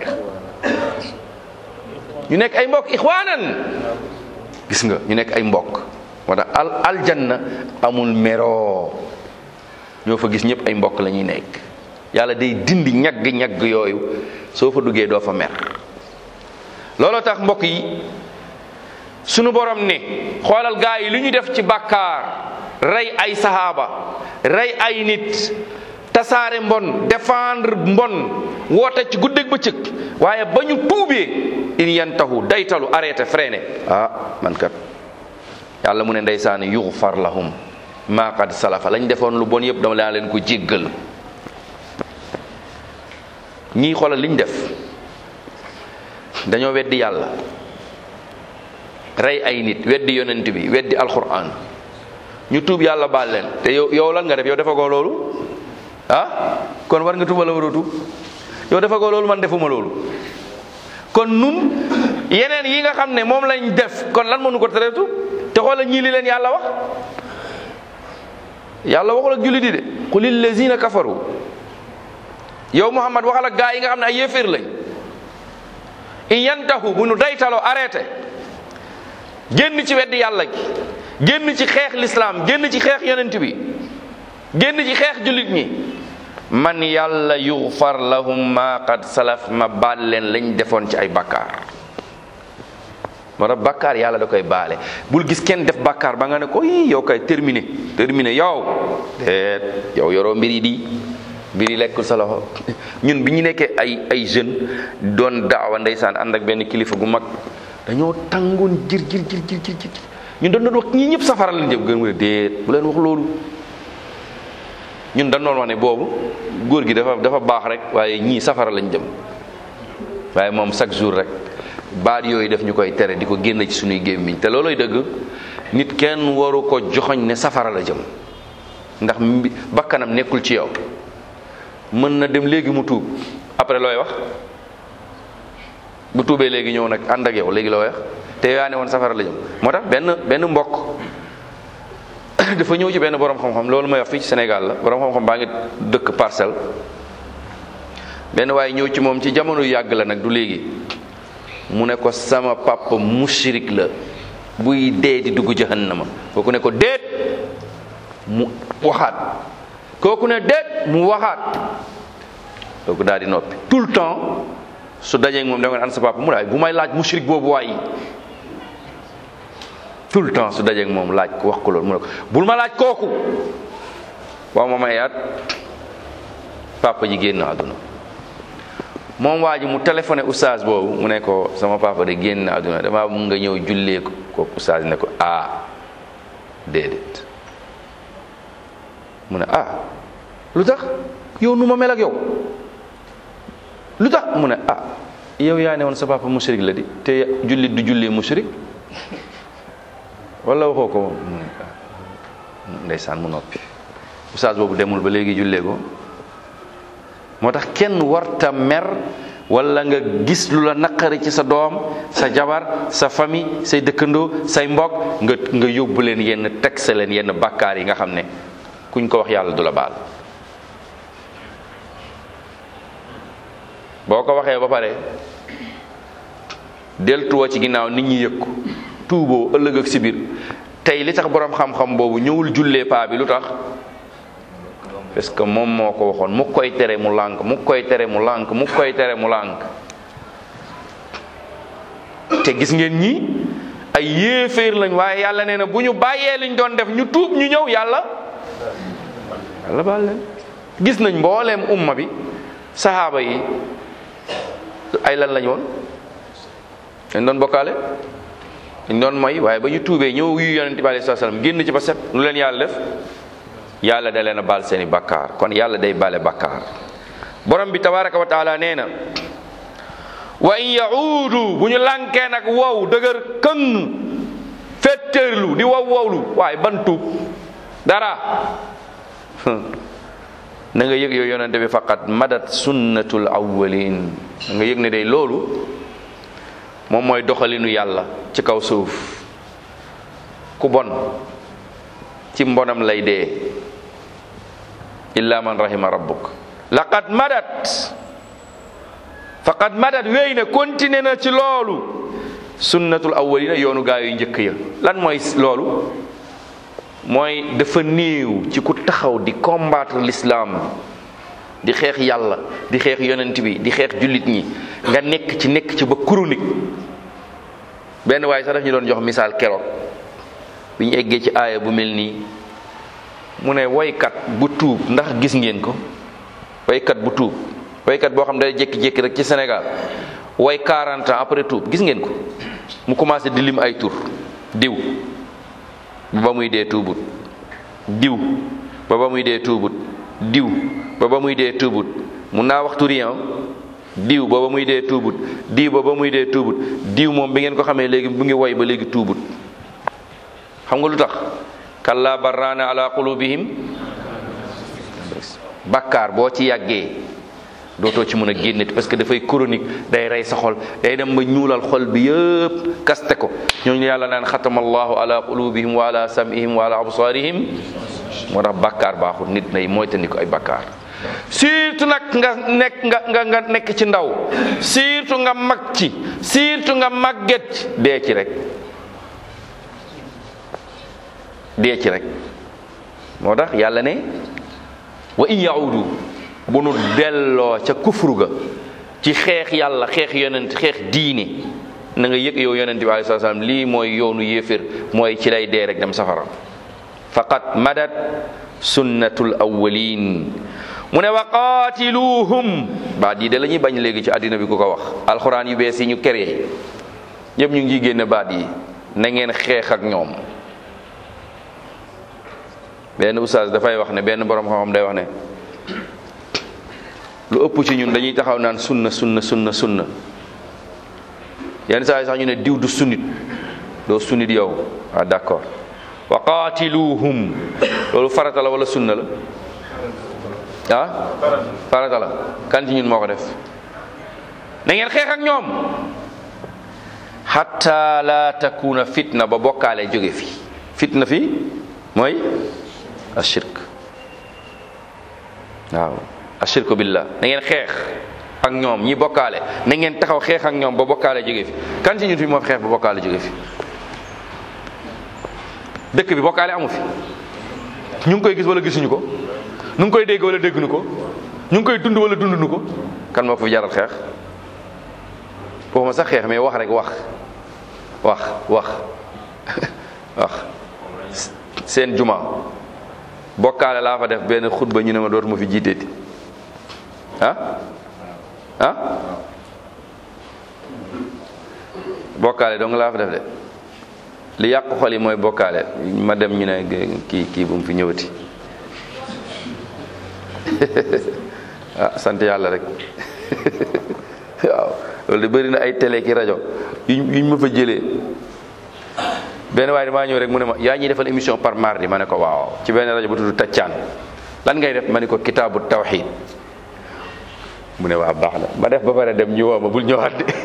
ñu nekk ay mbokk ixwaanan gis nga ñu nekk ay mbokk moo tax al aljanna amul mero ñoo fa gis ñëpp ay mbokk la ñuy nekk yàlla day dindi ñagg-ñagg yooyu soo fa duggee doo fa mer looloo tax mbokk yi sunu borom ne xoolal gaa yi li ñu def ci bàkkaar rey ay sahaaba rey ay nit tasaare mbon défendre mbon woote ci guddeeg bëccëg waaye ba ñu tuubee in yantahu daytalu arrêté freiné ah man kat yàlla mu ne ndeysaani yuxfar lahum maa qad salafa lañ defoon lu bon yëpp dama laa leen ko jéggal ñii xoolal liñ def dañoo weddi yàlla rey ay nit weddi yonent bi weddi alquran ñu tuub yàlla baal leen te yow yow lan nga def yow defagoo loolu ah kon war nga tuuba la war a tuub yow defagoo loolu man defuma loolu kon nun yeneen yi nga xam ne moom lañ def kon lan mënu ko tere tuub te xoolal ñii li leen yàlla wax yàlla waxul ak jullit yi de qul illazina kafaru yow muhammad waxal ak gaa yi nga xam ne ay yéeféer lañ in yantahu bu nu daytaloo arrêté génn ci weddi yàlla gi génn ci xeex lislaam génn ci xeex yonent bi génn ci xeex jullit ñi man yàlla yughfar lahum ma qad salaf ma baal leen lañ defoon ci ay bakkaar moo tax bakkaar yàlla da koy baale bul gis kenn def bakkaar ba nga ne ko yi yow kay terminé terminé yow déet yow yoroo mbir yi di mbir yi lekkul sa loxo ñun bi ñu nekkee ay ay jeune doon daawa ndeysaan ànd ak benn kilifa gu mag dañoo tàngoon jir jir jir jir jir ñun dañ doon wax ñii ñëpp safara lañ jëm gën mu ne déet bu leen wax loolu ñun dañ doon wax ne boobu góor gi dafa dafa baax rek waaye ñii safara lañ jëm waaye moom chaque jour rek baat yooyu def ñu koy tere di ko génn ci suñuy gémmiñ te looloy dëgg nit kenn waru ko joxoñ ne safara la jëm ndax mbi bakkanam nekkul ci yow mën na dem léegi mu tuub après looy wax bu tuubee léegi ñëw nag ànd ak yow léegi looy wax te yaa ne woon safara la jëm moo tax benn benn mbokk dafa ñëw ci benn borom xam-xam loolu may wax fii ci Sénégal la borom xam-xam baa ngi dëkk parcelle benn waaye ñëw ci moom ci jamono yàgg la nag du léegi mu ne ko sama papa mushrik la buy dee di dugg jahannama kooku ne ko déet mu waxaat kooku ne déet mu waxaat kooku daal di noppi tout le temps su dajeeg moom da nga an sa papa mu ne bu may laaj mushrik boobu waay tout le temps su dajeeg moom laaj ko wax ko loolu mu ne ko bul ma laaj kooku waaw ma may at papa ji génn àdduna moom waa ji mu téléphoné oustaz boobu mu ne ko sama papa de génn àdduna dama mun nga ñëw jullee ko kooku oustaz ne ko ah déedéet mu ne ah lu tax yow nu ma mel ak yow lu tax mu ne ah yow yaa ne woon sa papa mushrik la di te jullit du jullee mushrik wala waxoo ko mu ne ah ndeysaan mu noppi oustaz boobu demul ba léegi jullee ko moo tax kenn warta mer wala nga gis lu la naqari ci sa doom sa jabar sa famille say dëkkandoo say mbokk nga nga yóbbu leen yenn tegse leen yenn bàkkaar yi nga xam ne kuñ ko wax yàlla du la baal boo ko waxee ba pare deltuwa ci ginnaaw nit ñi yëg ko tuuboo ëllëg ak si biir tey li tax boroom xam-xam boobu ñëwul jullee paa bi lu tax parce que moom moo ko waxoon mu koy tere mu lànk mu koy tere mu lànk mu koy tere mu lànk te gis ngeen ñi ay yéeféer lañ waaye yàlla nee na bu ñu bàyyee liñ doon def ñu tuub ñu ñëw yàlla yàlla baal leen gis nañ mbooleem umma bi saxaaba yi ay lan lañ woon dañ doon bokkaale dañ doon moy waaye ba ñu tuubee ñëw yu yonente bi alayhi salaam génn ci ba set lu leen yàlla def yàlla da leen a baal seeni bakkaar kon yàlla day bale bakkaar borom bi tabaraka wa taala nee na wa in yauudu bu ñu lànkee nag wow dëgër këng fetteerlu di wow wowlu waaye ban tuub dara na nga yëg yow yonente bi faqat madat sunnatul awwalin na nga yëg ne day loolu moom mooy doxalinu yàlla ci kaw suuf ku bon ci mbonam lay dee illa man rahima rabbuk laqad madat faqad madat wéy na continué na ci loolu sunnatul awwalina yoonu gaa yu njëkk ya lan mooy loolu mooy dafa néew ci ku taxaw di combattre l'islam di xeex yàlla di xeex yonent bi di xeex jullit ñi nga nekk ci nekk ci ba chronique benn waaye sax daf ñu doon jox misaal keroog bi ñu eggee ci aaya bu mel nii mu ne woykat bu tuub ndax gis ngeen ko woykat bu tuub woykat boo xam ne day jékki-jékki rek ci Sénégal woy 40 ans après tuub gis ngeen ko mu commencé di lim ay tur diw ba ba muy dee tuubut diw ba ba muy dee tuubut diw ba ba muy dee tuubut mun naa wax turi diw ba ba muy dee tuubut diw ba ba muy dee tuubut diw moom bi ngeen ko xamee léegi mu ngi woy ba léegi tuubut xam nga lu tax kalla barraana ala qulubihim bakkaar boo ci yàggee dootoo ci mën a génneti parce que dafay chronique day rey sa xol day dem ba ñuulal xol bi yëpp kaste ko ñooñu yàlla naan xatama allahu ala qulubihim wa ala samihim wa ala absarihim moo tax bakkaar baaxul nit nay moytandiku ay bakkaar surtout nag nga nekk nga nga nga nekk ci ndaw surtout nga mag ci surtout nga màgget ci dee ci rek dee ci rek moo tax yàlla ne wa in yaudu bu nu delloo ca kufru ga ci xeex yàlla xeex yonent xeex diine na nga yëg yow yonent bi alei sat salaam lii mooy yoonu yéefér mooy ci lay dee rek dem safara faqat madat sunnatul awwalin mu ne wa qaatiluhum baat yi de la ñuy bañ léegi ci àddina bi ku ko wax alxuraan yu bees yi ñu créé ñëpp ñu ngi génne baat yi na ngeen xeex ak ñoom benn oustaz dafay wax ne benn borom xam-xam day wax ne lu ëpp ci ñun dañuy taxaw naan sunna sunna sunna sunna yenn saa yi sax ñu ne diw du sunnit doo sunnit yow ah d'accord wa qaatiluhum loolu farata la wala sunna la ah farata la kan ci ñun moo ko def na ngeen xeex ak ñoom hatta la takuna fitna ba bokkaale jóge fi fitna fi mooy ashirk waaw ashirku billah na ngeen xeex ak ñoom ñi bokkaale na ngeen taxaw xeex ak ñoom ba bokkaale jóge fi kan ci ñun fi moo fi xeex ba bokkaale jóge fi dëkk bi bokkaale amu fi ñu ngi koy gis wala gisuñu ko ñu ngi koy dégg wala dégguñu ko ñu ngi koy dund wala dunduñu ko kan moo ko fi jaral xeex waxuma sax xeex mais wax rek wax wax wax wax seen juma bokkaale laa fa def benn xutba ñu ne ma dootuma fi jiiteeti ah ah bokkaale dong laa fa def de li yàq xol yi mooy bokkaale ma dem ñu ne kii kii bu mu fi ñëwati ah sant yàlla rek waaw loolu de bëri na ay télé ki rajo yuñ yuñ ma fa jëlee benn waaye damaa ñëw rek mu ne ma yaa ñuy defal émission par mardi ma ne ko waaw ci benn rajo bu tudd Taccaan lan ngay def ma ne ko kitaabu tawxiid mu ne waa baax na ma def ba pare dem ñu woo ma bul ñëwaat de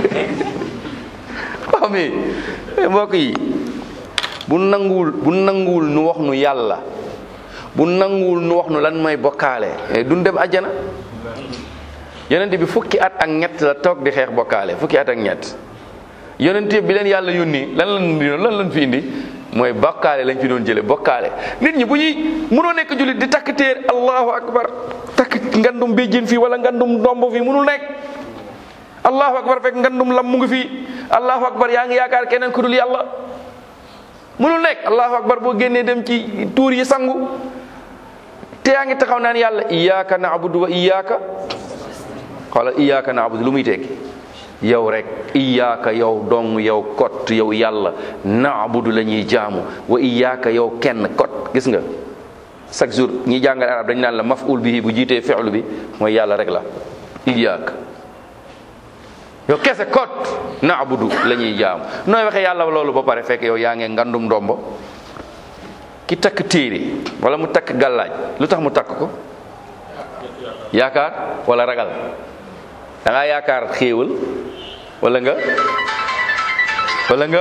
waaw mais mbokk yi bu nanguwul bu nanguwul nu wax nu yàlla bu nanguwul nu wax nu lan mooy bokkaale duñ dem àjjana yonent bi fukki at ak ñett la toog di xeex bokkaale fukki at ak ñett yonent bi leen yàlla yónni lan lan indi lan lan fi indi mooy bokkaale lañ fi doon jële bokkaale nit ñi bu ñuy mënoo nekk jullit di takk téer allahu akbar takk ngandum béjjén fii wala ngandum ndomb fii mënul nekk allahu akbar fekk ngandum lam mu ngi fii allahu akbar yaa ngi yaakaar keneen ku dul yàlla mënul nekk allahu akbar boo génnee dem ci tuur yi sangu te yaa ngi taxaw naan yàlla iyyaka na'budu wa iyyaka xoola iyyaka na'budu lu muy tekki yow rek iyyaka yow dong yow kot yow yàlla na'budu la ñuy jaamu wa iyyaka yow kenn kot gis nga chaque jour ñi jàngal arab dañ naan la maf'ul bihi bu jiitee fi'lu bi mooy yàlla rek la iyyaka yow kese kot na'budu la ñuy jaamu nooy waxee yàlla loolu ba pare fekk yow yaa ngee ngandum ndombo ki takk téere wala mu takk gàllaaj lu tax mu takk ko yaakaar wala ragal da ngaa yaakaar xéewal wala nga wala nga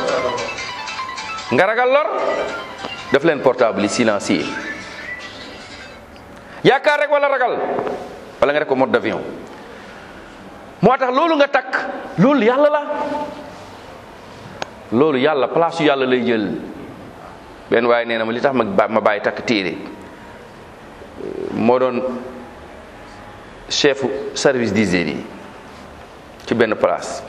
nga ragal lor def leen portable yi silencieux yaakaar rek wala ragal wala nga def ko mode d'avion moo tax loolu nga takk loolu yàlla la loolu yàlla place yu yàlla lay jël benn waaye nee na ma li tax ma ma bàyyi takk téere moo doon chef service d'hygiène yi ci benn place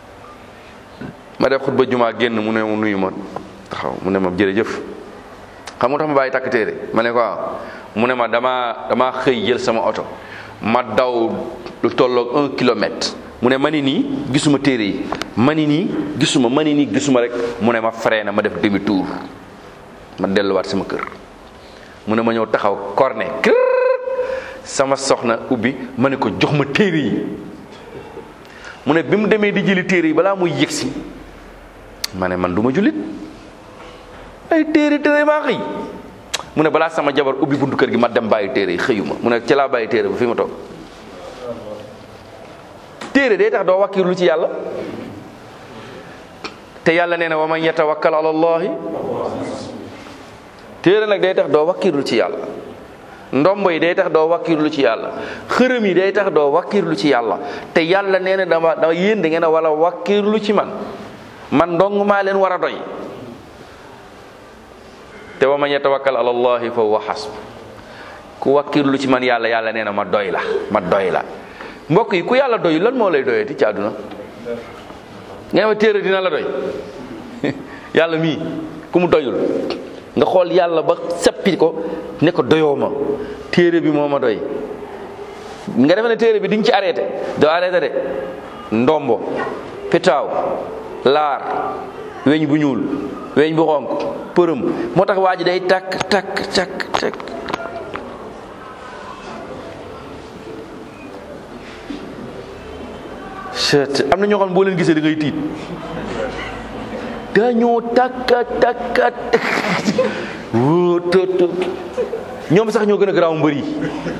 ma def xutba jumaa génn mu ne mu nuyu ma taxaw mu ne ma jërëjëf xam nga tax ma bàyyi takk téere ma ne ko mu ne ma damaa damaa xëy jël sama oto ma daw lu tolloog un kilomètre mu ne ma ni nii gisuma téere yi ma ni nii gisuma ma ni nii gisuma rek mu ne ma freiné ma def demi tour ma delluwaat sama kër mu ne ma ñëw taxaw corne kër sama soxna ubbi ma ne ko jox ma téere yi mu ne bi mu demee di jëli téere yi balaa muy yëgsi ma ne man du ma jullit ay téere téere maa xëy mu ne balaa sama jabar ubbi buntu kër gi ma dem bàyyi téere yi xëyuma mu ne ci laa bàyyi téere ba fi ma toog téere day tax doo wakkiirlu ci yàlla te yàlla nee na wa man yatawakkal ala allahi téere nag day tax doo wakkiirlu ci yàlla ndombo yi day tax doo wakkiirlu ci yàlla xërëm yi day tax doo wakkiirlu ci yàlla te yàlla nee na dama dama yéen da ngeen a wala wakkiirlu ci man man dong maa leen war a doy te wa man yatawakkal ala allahi fa huwa hasb ku wakkiirlu ci man yàlla yàlla nee na ma doy la ma doy la mbokk yi ku yàlla doy lan moo lay doyati ci àdduna nga ma téere dina la doy yàlla mii ku mu doyul nga xool yàlla ba seppi ko ne ko doyoo ma téere bi moo ma doy nga defe ne téere bi di nga ci arrêté doo arrêté de ndombo pitaaw laar weñ bu ñuul weñ bu xonk përëm moo tax waa ji day takk takk takk takk am na ñoo xam ne boo leen gisee da ngay tiit dañoo takka takka wóo tot tot ñoom sax ñoo gën a garaaw mbër yi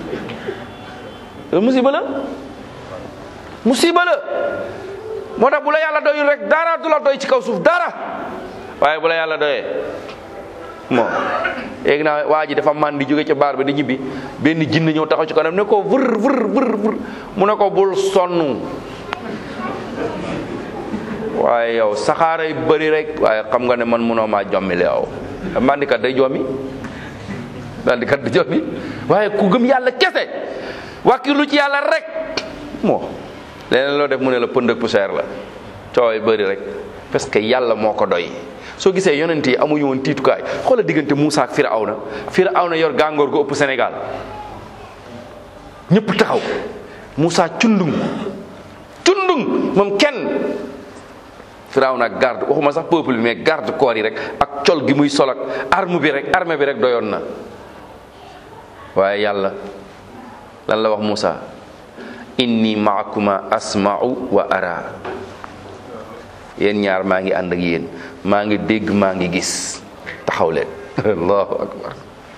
musiba la musiba la moo tax bu la yàlla doyul rek dara du la doy ci kaw suuf dara waaye bu la yàlla doyee bon léegi naa waa ji dafa man di jóge ca baar bi di ñibbi benn jinn ñëw taxaw ci kanam ne ko vër vër vër vër mu ne ko bul sonn waaye yow saxaaray bëri rek waaye xam nga ne man mënoo maa jommile yow mandikat day jommi mandikat day jommi waaye ku gëm yàlla kese wàkkilu ci yàlla rek moo leneen loo def mu ne la pënd ak poussière la coow yi bëri rek parce que yàlla moo ko doy soo gisee yonent yi amuñu woon tiitukaay xoola diggante Moussa ak Firawna Firawna yor gàngoor gu ëpp Sénégal ñëpp taxaw Moussa cundung cundung moom kenn Firawna ak garde waxuma sax peuple bi mais garde corps yi rek ak col gi muy sol ak arme bi rek armée bi rek doyoon na waaye yàlla lan la wax Moussa inni maakuma asma'u wa ara yéen ñaar maa ngi ànd ak yéen maa ngi dégg maa ngi gis taxaw leen allahu akbar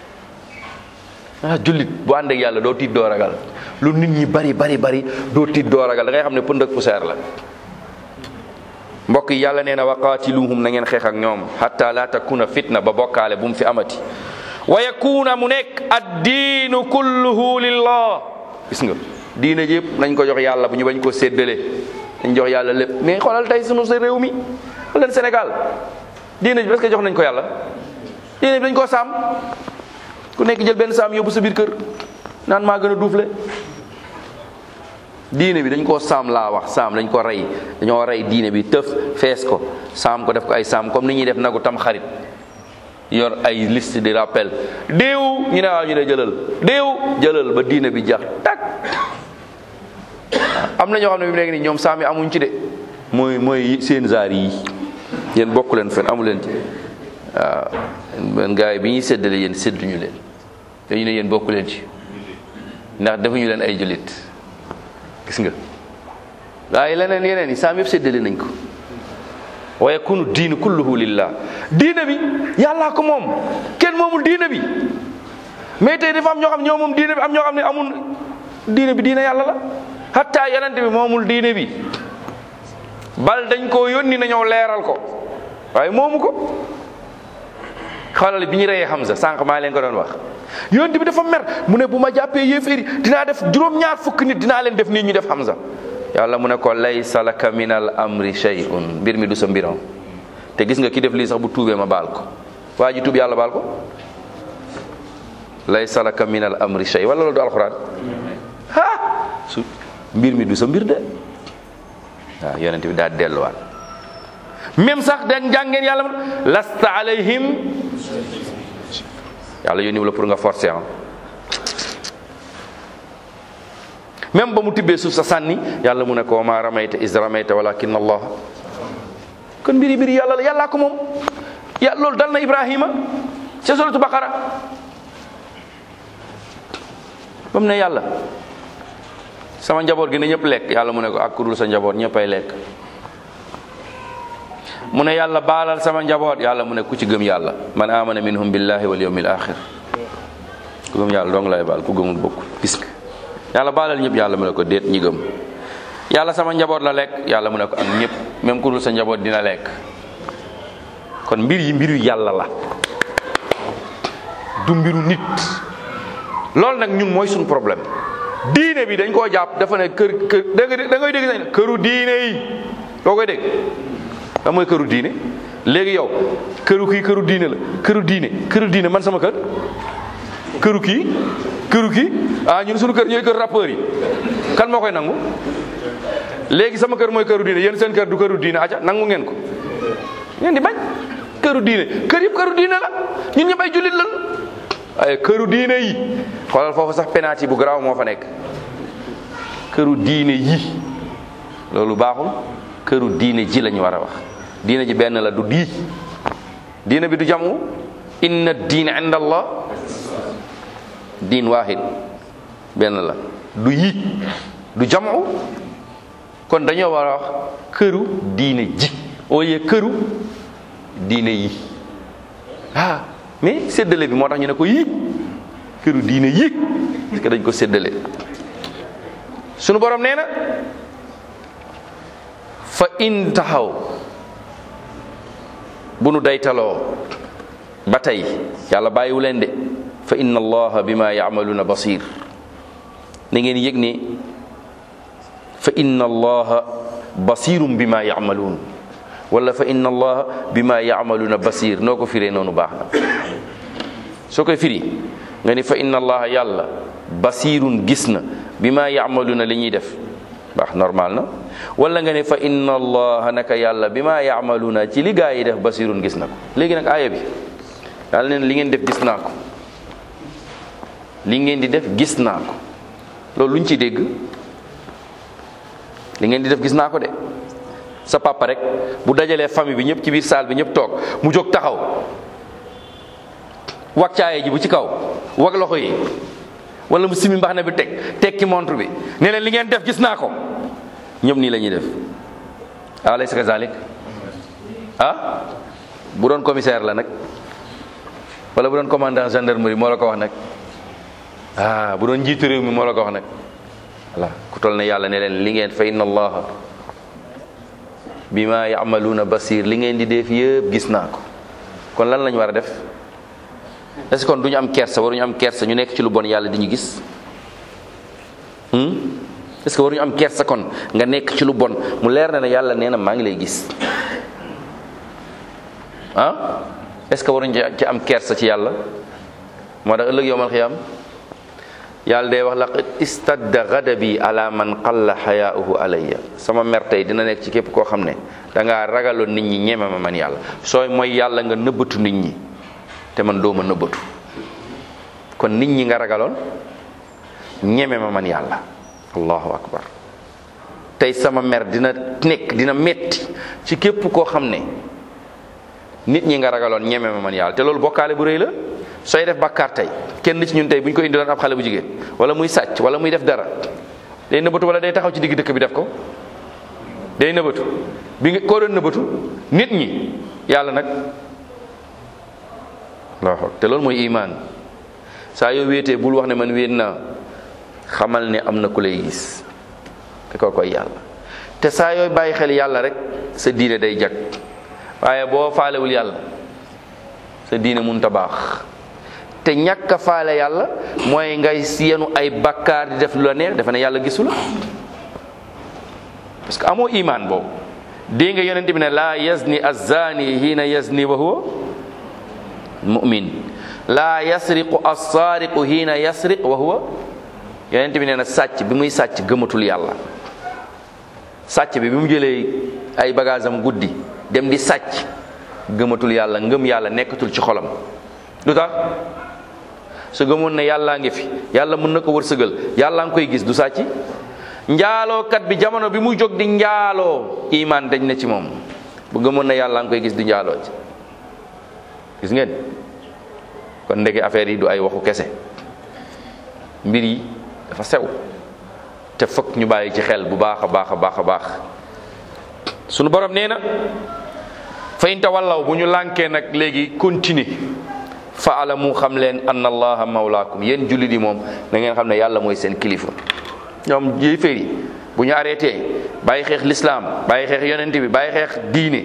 ah jullit bu ànd ak yàlla doo tiit doo ragal lu nit ñi bari bari bari doo tiit doo ragal da ngay xam ne pënd ak poussière la mbokk yi yàlla nee na wa qaatiluhum na ngeen xeex ak ñoom hatta la takuna fitna ba bokkaale bu mu fi amati wa yakuna mu nekk ad diinu kulluhu lillah gis nga diina yëpp nañ ko jox yàlla bu ñu bañ ko séddale dañ jox yàlla lépp mais xoolal tey sunu sa réew mi xool leen Sénégal diina bi est-ce que jox nañ ko yàlla diina bi dañ koo saam ku nekk jël benn saam yóbbu sa biir kër naan maa gën a duufle diine bi dañ koo saam laa wax saam dañ ko rey dañoo rey diine bi tëf fees ko saam ko def ko ay saam comme ni ñuy def nagu tam xarit yor ay liste de rappel déew ñu ne waaw ñu ne jëlal déew jëlal ba diine bi jax tak am na ñoo xam ne bi mu nekk nii ñoom saam yi amuñ ci de mooy mooy seen zaar yi yéen bokku leen fen amu leen ci waaw ben gars yi bi ñuy séddale yéen sédduñu leen dañu ne yéen bokku leen ci ndax defuñu leen ay jullit gis nga waaye leneen yeneen yi saam yëpp séddale nañ ko wa yakunu diinu kulluhu lillah diina bi yàllaa ko moom kenn moomul diina bi mais tey dafa am ñoo xam ñoo moom diina bi am ñoo xam ne amul diina bi diina yàlla la hatta yonent bi moomul diine bi bal dañ koo yónni na ñëw leeral ko waaye moomu ko xoolal bi ñu reyee Hamza sànq maa leen ko doon wax yonent bi dafa mer mu ne bu ma jàppee yéeféeri dinaa def juróom-ñaar fukk nit dinaa leen def nii ñu def Hamza yàlla mu ne ko laysa laka min al amri shay'un mbir mi du sa mbiram te gis nga ki def lii sax bu tuubee ma baal ko waa ji tuub yàlla baal ko laysa laka min al amri shay wala loolu du alxuraan ah su mbir mi du sa mbir de waaw yonent bi daal delluwaat même sax dañ jàngeen yàlla lasta alayhim yàlla yónni la pour nga forcer ah même ba mu tibbee suuf sa sànni yàlla mu ne ko ma ramayta is ramayta walakin allah kon mbiri mbiri yàlla la yàllaa ko moom ya loolu dal na ibrahima ca suratu baqara ba mu ne yàlla sama njaboot gi ne ñëpp lekk yàlla mu ne ko ak ku dul sa njaboot ñëppay lekk mu ne yàlla baalal sama njaboot yàlla mu ne ku ci gëm yàlla man amana minhum billahi wal yawmil axir ku gëm yàlla dong lay baal ku gëmul bokk gis nga yàlla baalal ñëpp yàlla mu ne ko déet ñi gëm yàlla sama njaboot la lekk yàlla mu ne ko ak ñëpp même ku dul sa njaboot dina lekk kon mbir yi mbiru yàlla la du mbiru nit loolu nag ñun mooy suñu problème diine bi dañ koo jàpp dafa ne kër kër da nga da ngay dégg sax këru diine yi doo koy dégg da mooy këru diine léegi yow këru kii këru diine la këru diine këru diine man sama kër këru kii këru kii ah ñun suñu kër ñooy kër rappeurs yi kan moo koy nangu léegi sama kër mooy këru diine yéen seen kër du këru diine aca nangu ngeen ko ngeen di bañ këru diine kër yëpp këru diine la ñun ñëpp ay jullit lan ay këru diine yi xoolal foofu sax penalty bu garaaw moo fa nekk këru diine yi loolu baaxul këru diine ji lañu war a wax diine ji benn la du dii diine bi du jamu inna diine inda allah diin waahid benn la du yi du jamu kon dañoo war a wax këru diine ji au lieu këru diine yi ah mais séddale bi moo tax ñu ne ko yi këru diine yi parce que dañ ko séddale sunu borom nee na fa in taxaw bu nu daytaloo ba tey yàlla bàyyiwu leen de fa inna allaha bima yacmaluna basir na ngeen yëg ne fa inna allaha basirum bima yacmaluun wala fa inna allaha bima yacmaluna basir noo ko firee noonu baax na soo koy firi nga ni fa inna allaha yàlla basirun gis na bima yacmaluna li ñuy def baax normal na wala nga ne fa inna allaha naka yàlla bi ma yaamaluuna ci li gaa yi def basirun gis na ko léegi nag aaya bi yàlla neen li ngeen def gis naa ko li ngeen di def gis naa ko loolu lu ñu ciy dégg li ngeen di def gis naa ko de sa papa rek bu dajalee famille bi ñëpp ci biir salle bi ñëpp toog mu jóg taxaw wag caaye ji bu ci kaw wag loxo yi wala mu simi mbaxana bi teg tekki montre bi ne leen li ngeen def gis naa ko ñëpp nii la ñuy def alaysa kazalik ah bu doon commissaire la nag wala bu doon commandant gendarmerie moo la ko wax nag ah bu doon njiitu réew mi moo la ko wax nag voilà ku toll ne yàlla ne leen li ngeen fa inna allaha bima yamaluuna basir li ngeen di def yëpp gis naa ko kon lan lañ war a def est-ce que kon du ñu am kersa waruñu am kersa ñu nekk ci lu bon yàlla di ñu gis est-ce que waruñu am kersa kon nga nekk ci lu bon mu leer na ne yàlla nee na maa ngi lay gis ah est-ce que waruñu ci am kersa ci yàlla moo tax ëllëg yowmal xiyaam yàlla day wax laqad istadda ghadabi ala man qalla xayaauhu alayya sama mer tey dina nekk ci képp koo xam ne da ngaa ragaloon nit ñi ñeme ma man yàlla sooy mooy yàlla nga nëbbatu nit ñi te man doo ma nëbbatu kon nit ñi nga ragaloon ñeme ma man yàlla allahu akbar tey sama mer dina nekk dina metti ci képp koo xam ne nit ñi nga ragaloon ñeme ma man yàlla te loolu bokkaale bu rëy la sooy def bàkkaar tey kenn ci ñun tey bu ñu ko indiloon ab xale bu jigéen wala muy sàcc wala muy def dara day nëbbatu wala day taxaw ci digg dëkk bi def ko day nëbbatu bi nga koo doon nëbbatu nit ñi yàlla nag allahu te loolu mooy imaan saa yoo wéetee bul wax ne man wéet naa xamal ne am na ku lay gis te koo koy yàlla te saa yooy bàyyi xel yàlla rek sa diine day jag waaye boo faalewul yàlla sa diine mun ta baax te ñàkk a faale yàlla mooy ngay yenu ay bakkaar di def lu la neex defe ne yàlla gisu la parce que amoo imaan boobu dégg nga yonent bi ne laa yazni azzaani hiina yazni wa huwa mu'min laa yasriqu assaariqu hiina yasriq wa huwa yonent bi nee na sàcc bi muy sàcc gëmatul yàlla sàcc bi bi mu jëlee ay bagage am guddi dem di sàcc gëmatul yàlla ngëm yàlla nekkatul ci xolam lu tax su gëmoon ne yàllaa ngi fi yàlla mën na ko wërsëgal yàllaa ngi koy gis du sàcc njaalookat bi jamono bi muy jóg di njaaloo imaan dañ na ci moom bu gëmoon ne yàllaa ngi koy gis du njaaloo ci gis ngeen kon ndeke affaire yi du ay waxu kese mbir yi dafa sew te fokk ñu bàyyi ci xel bu baax a baax a baax a baax sunu borom nee na fa in tawallaw bu ñu lànkee nag léegi continuer fa alamu xam leen anna allaha mawlaakum yéen jullit yi moom na ngeen xam ne yàlla mooy seen kilifa ñoom yéeféer yi bu ñu arrêté bàyyi xeex lislaam bàyyi xeex yonent bi bàyyi xeex diine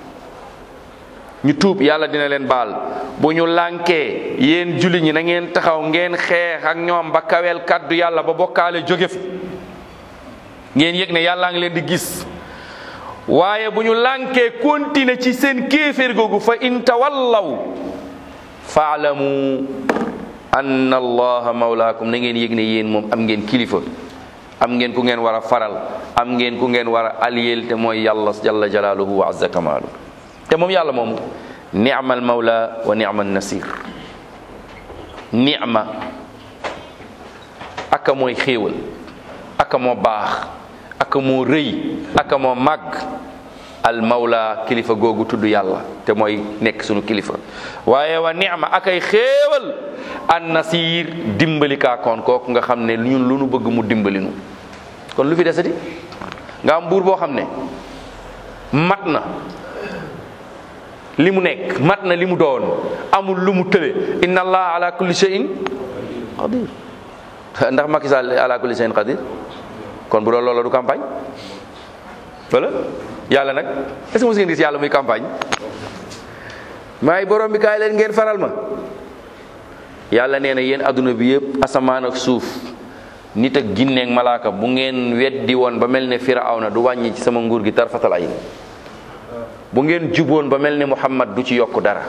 ñu tuub yàlla dina leen baal bu ñu lànkee yéen jullit ñi na ngeen taxaw ngeen xeex ak ñoom ba kaweel kàddu yàlla ba bokkaale jóge fi ngeen yëg ne yàllaa ngi leen di gis waaye bu ñu lànkee continuer ci seen kéeféer googu fa in tawallaw faalamu anna allaha mawlaakum na ngeen yëg ne yéen moom am ngeen kilifa am ngeen ku ngeen war a faral am ngeen ku ngeen war a aliyel te mooy yàlla jalla jalaaluhu wa azza kamaalu te moom yàlla moomu ni'mal mawla wa ni'mal nasir ni'ma aka mooy xéewal aka moo baax aka moo rëy aka moo màgg al mawla kilifa googu tudd yàlla te mooy nekk sunu kilifa waaye wa ni'ma akay xéewal an nasir dimbali kaakoon kooku nga xam ne ñun lu nu bëgg mu dimbali nu kon lu fi desati nga am buur boo xam ne mat na li mu nekk mat na li mu doon amul lu mu tële inna allah ala kulli shay'in qadir ndax Macky Sall ala kulli shay'in qadir kon bu doon loolu du campagne wala yàlla nag est-ce que mos ngeen gis yàlla muy campagne maay borom bi kaay leen ngeen faral ma yàlla nee na yéen adduna bi yëpp asamaan ak suuf nit ak ginne ak malaaka bu ngeen weddi woon ba mel ne firawna du wàññi ci sama nguur gi tarfatal ayn bu ngeen juboon ba mel ne muhammad du ci yokk dara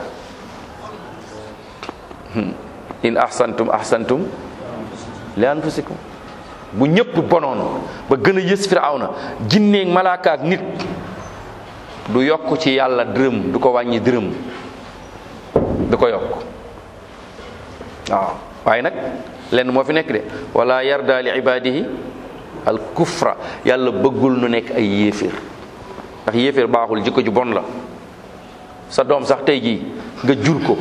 in ahsantum ahsantum li anfusikum bu ñëpp bonoon ba gën a yës firawna jinneeg malaaka ak nit du yokk ci yàlla dërëm du ko wàññi dërëm du ko yokk waaw waaye nag lenn moo fi nekk de wala yarda li ibadihi al kufra yàlla bëggul nu nekk ay yéeféer ndax yéeféer baaxul jikko ju bon la sa doom sax tey jii nga jur ko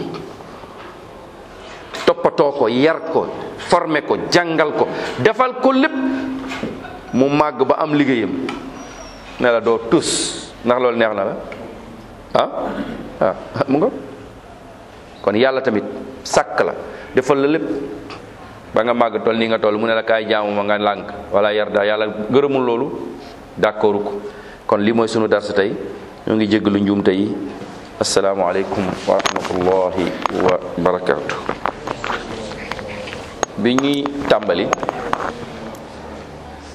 toppatoo ko yar ko formé ko jàngal ko defal ko lépp mu màgg ba am liggéeyam ne la doo tus ndax loolu neex na la ah ah mu nga kon yàlla tamit sàkk la defal la lépp ba nga màgg toll nii nga toll mu ne la kaay jaamu ma nga lànk wala yarda yàlla gërëmul loolu d'accordu ko kon lii mooy sunu darsa tey ñoo ngi jéggalu njuumte yi asalaamualeykum wa rahmatullahi wa barakatuh bi ñuy tàmbali